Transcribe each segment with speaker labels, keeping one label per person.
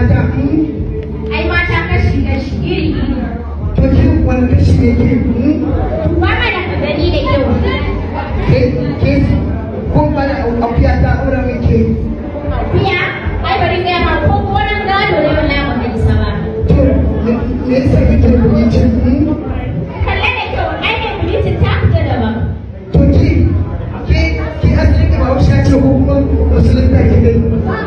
Speaker 1: mata hmm?
Speaker 2: ai mata kashi kashi iri iri
Speaker 1: to ke wani kashi ne ke hmm?
Speaker 2: ba mana ka gani da kyau
Speaker 1: ke ke ko bana akuya ta aure mai ke
Speaker 2: biya ai bari ga ma ko gonan gado ne wallahi ba kai sa ba
Speaker 1: to me me yasa kike bleaching hmm?
Speaker 2: kalle da kyau ai ne bulletin ta fita daban
Speaker 1: to ki ke ki asali ki ba wuce ce ko kuma musulunta ki dai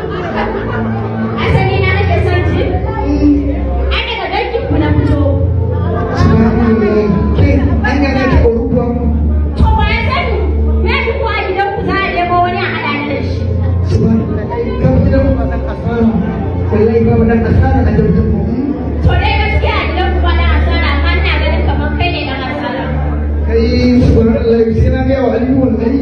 Speaker 2: asali na nake son ji
Speaker 1: Hmm.
Speaker 2: ai daga dangin ku na fito
Speaker 1: Subhanallah. ke an yana ki aure kuwa
Speaker 2: to ba ya sani me ji ku a gidan ku za a nemo wani a hada ni da shi
Speaker 1: Subhanallah. ka gidan mu ba dan asara wallahi ba dan asara a gidan mu hmm?
Speaker 2: to dai gaskiya a gidan ku ba da asara amma ina ganin kamar kai ne dan asara
Speaker 1: kai subhanallah sai na ga wa aliyu wallahi